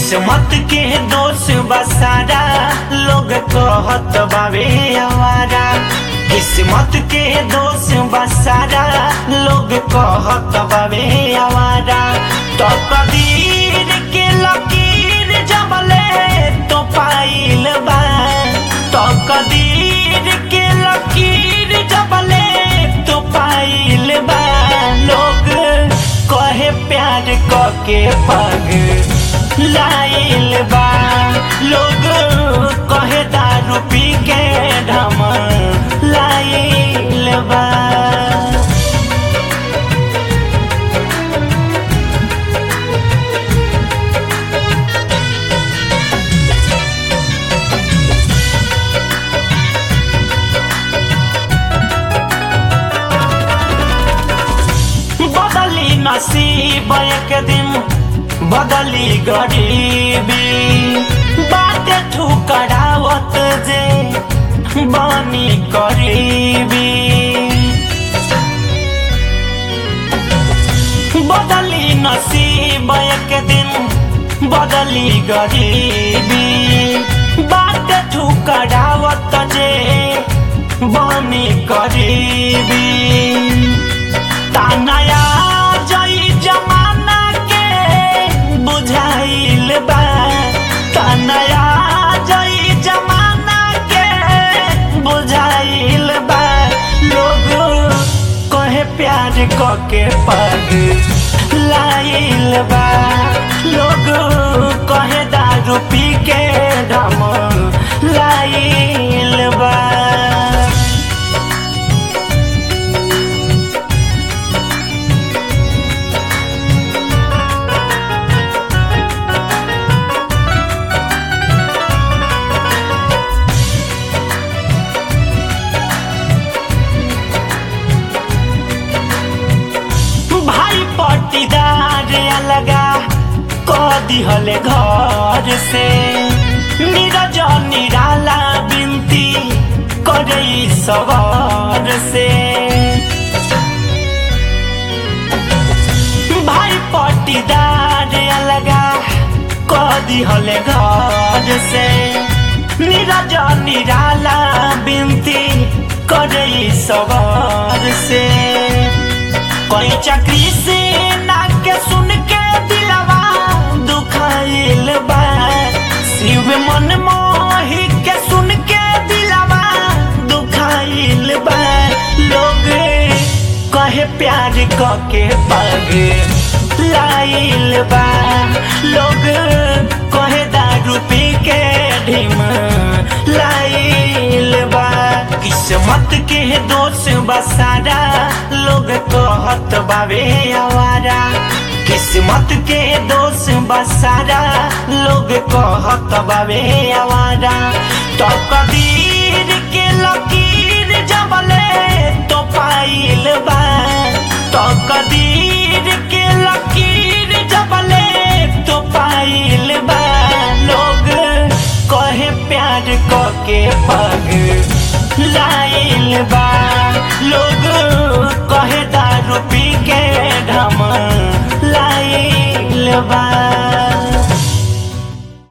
किस्मत के दोष बसारा लोग कहत बावे आवारा किस्मत के दोष बसारा लोग कहत बावे आवारा तो कदीर के लकीर जबले तो पाइल बा तो कदीर के लकीर जबले तो पाइल बा लोग कहे प्यार के पग लाइल बा लोग कहे दारू पी के ढम लाइल बा बदली नसीब एक दिन बदली गरीबी बाटे ठुकरावत जे बानी करीबी बदली नसीब एक दिन बदली गरीबी बाटे ठुकरावत जे बानी करीबी तानया जई जमाना के बुझाइल बा तानया जई जमाना के बुझाइल बा लोग कहे प्यार क के पग लाइल बा लोग कहे दारू पी के ढम लाइल बा भाई पट्टीदार अलगा क दिहले घर से नीरज निराला बिनती करे सवार से भाई पट्टीदार अलगा क दिहले घर से नीरज निराला बिनती करे सवार से कोई चक्री से नाक के सुन के दिलवा दुखाइल बा शिव मन मोही के सुन के दिलवा दुखाइल बा लोग कहे प्यार क के पग लाइल बा लोग कहे दारू पी के ढिम लाइल बा किस्मत के दोष बसारा लोग कहत बावे आवारा किस्मत के दोष बसारा लोग कहत बावे आवारा तो कदीर के लकीर जबले तो पाइल बा तो कदीर के लकीर जबले तो पाइल बा लोग कहे प्यार क के पग लाइल बा लोग कहे दारू पी के ढम लाइल बा